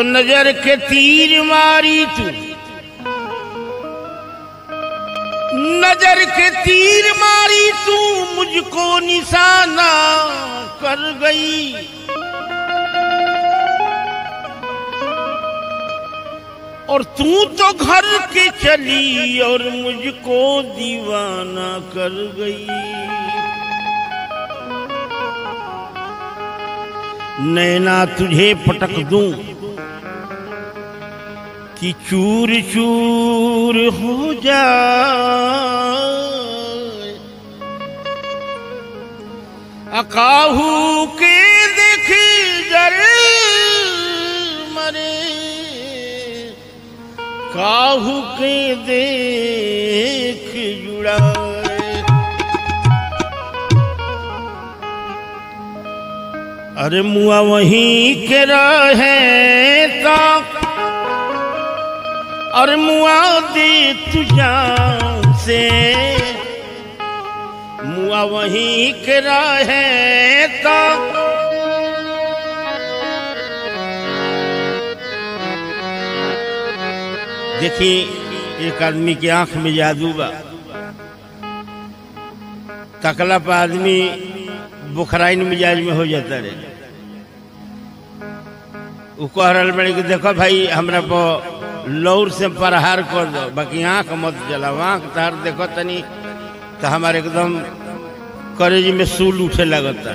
तो नजर के तीर मारी तू नजर के तीर मारी तू मुझको निशाना कर गई और तू तो घर के चली और मुझको दीवाना कर गई नैना तुझे पटक दूं कि चूर चूर हो जाए अकाहू के देख जर मरे काहू के देख जुड़ाए अरे मुआ वहीं के रहे ता और मुआ दे तुझा से मुआ वहीं के रहे ता देखिए एक आदमी की आंख में जादू बा तकला पर आदमी बुखराइन मिजाज में हो जाता रहे उ कह रहा बड़े कि देखो भाई हमरा पर लौर से प्रहार कर दो बाकी आंख मत जलाओ आंख तार देखो तनी तो हमारे एकदम करेज में सूल उठे लगता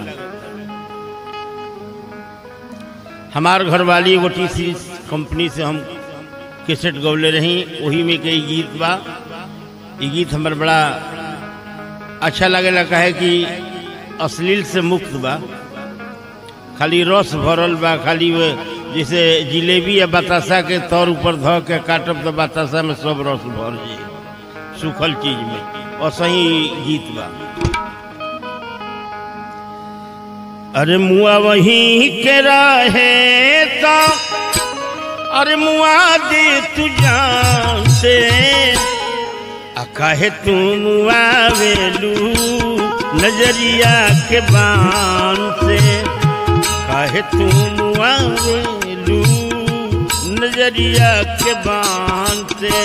हमार घर वाली एगो टी सीरीज कंपनी से हम कैसेट गौले रही वही में कई गीत बा ये गीत हमार बड़ा अच्छा लगेला कहे कि अश्लील से मुक्त बा खाली रस भरल बा खाली वो जैसे जिलेबी या बतासा के तौर ऊपर ध के काटब तो बतासा में सब रस भर जाई सूखल चीज में और सही गीत बा अरे मुआ वहीं के रहे ता अरे मुआ दे तुझा से आ काहे तू मुआ वेलू नजरिया के बान से काहे तू मुआ वेलू नजरिया के बान से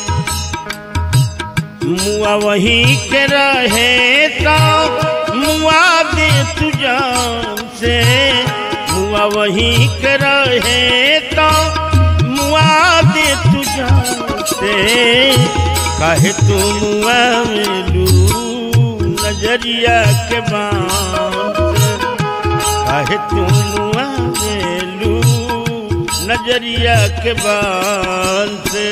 मुआ वहीं के रहे ता मुआ दे तुझा से मुआ वहीं के रहे ता मुआ दे तुझा से काहे तू मुआ मेलू नजरिया के बान से काहे तू मुआ मेलू नजरिया के बान से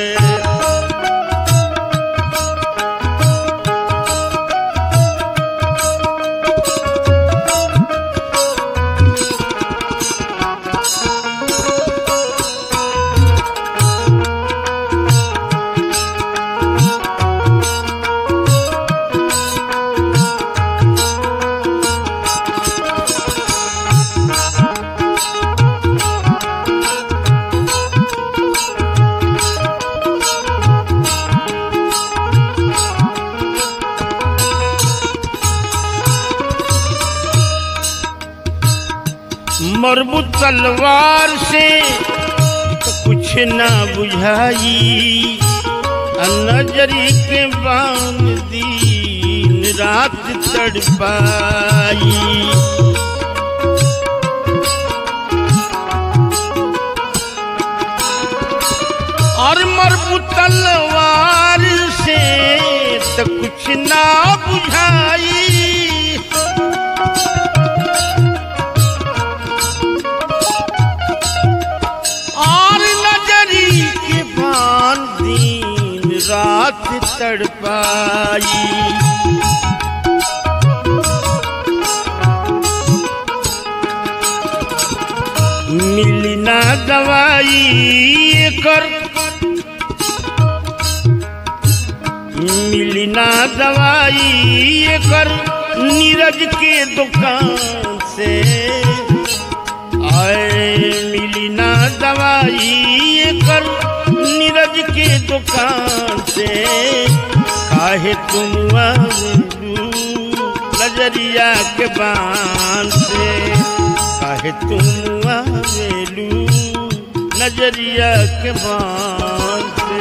मरबू तलवार से तो कुछ ना बुझाई आ नजरी के बांध दिन रात तड़पाई और मरबू तलवार से तो कुछ ना बुझाई और नजरी के बान दिन रात तड़पाई मिली ना दवाई कर मिली ना दवाई कर नीरज के दुकान से आए मिली ना दवाई कर नीरज के दुकान से काहे तुम आवेलू नजरिया के बान से काहे तुम आवेलू नजरिया के बान से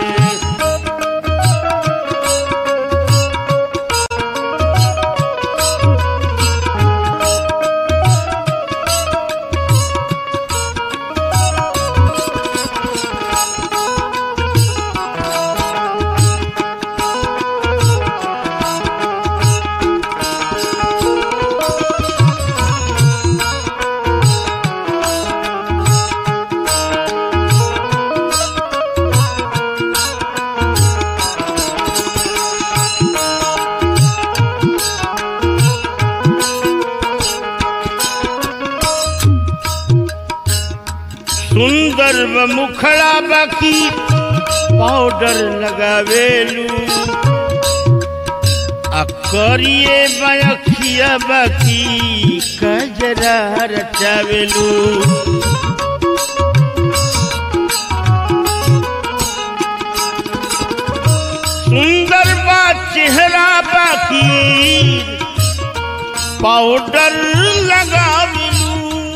सुंदर व मुखड़ा बाकी पाउडर लगावेलू आ करिए बयखिया बाकी कजरा रचावेलू सुंदर बा चेहरा बाकी पाउडर लगावेलू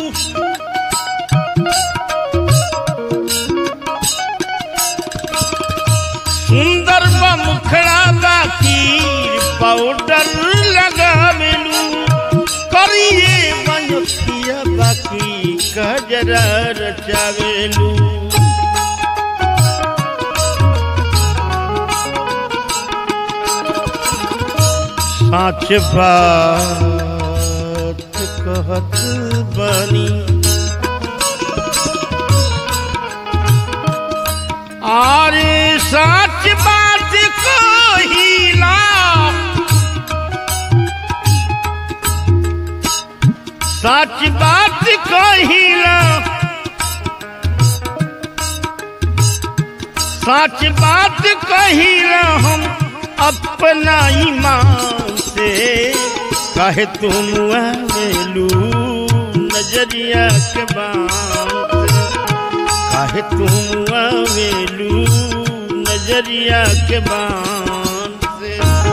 सुंदर बा मुखड़ा बाकी पाउडर लगावेलू करिए बयखिया बाकी कजरा रचावेलू साच बात कहत बनी अरे सच बात कहिला सच बात कहिला सच बात कहिला हम अपना ईमान से कहे तुम आवेलू नजरिया के बात काहे तुम आवेलू नजरिया के बान से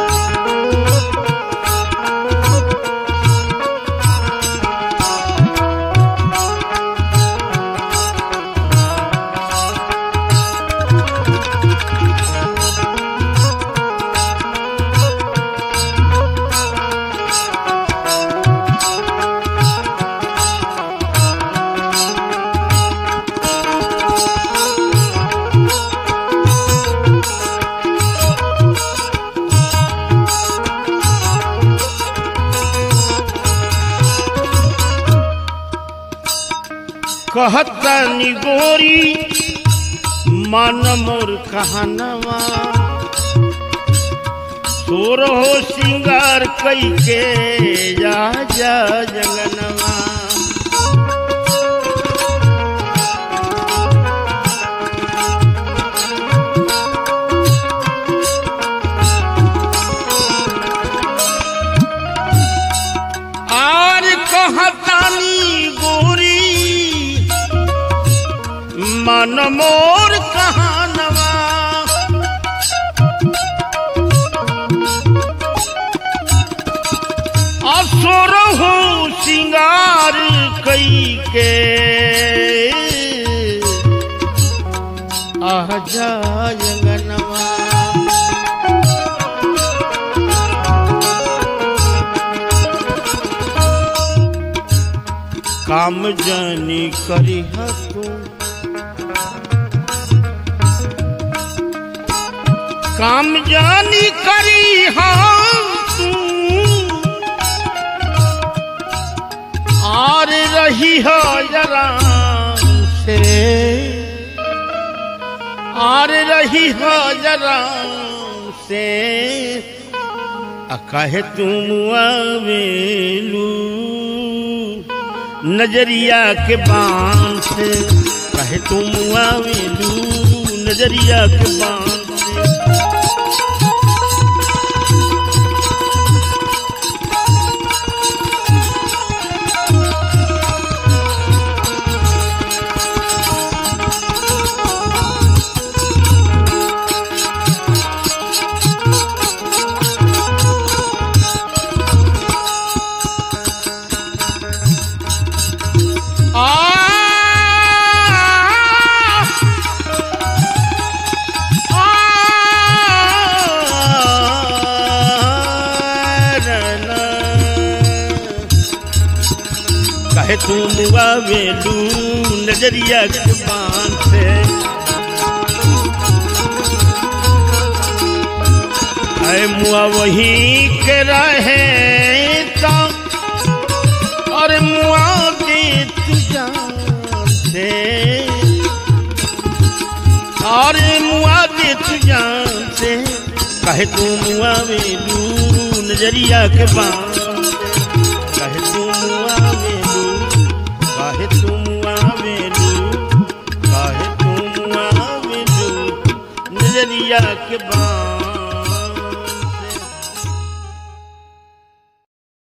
कहतनी गोरी मन मोर कहनवा तोर हो सिंगार कई के जा जा जंगनवा आर कहतानी गोरी मन मोर कहानवा असुर हो सिंगार कई के आ जायंगनवा काम जानी करी तू काम जानी करी तू और रही हो जरा से और रही हो जरा से आ काहे तुम आवेलू नजरिया के बान से कहे तुम आवेलू नजरिया के बान से आ काहे तू मुआ वेलू नजरिया के बान से अरे मुआ वही के रहे तो और मुआ दे तू जान से और मुआ दे तू जान से कहे तू मुआ वेलू नजरिया के बान कहे तू मुआ वेलू कहे तू मुआ वेलू कहे तू मुआ वेलू नजरिया के बान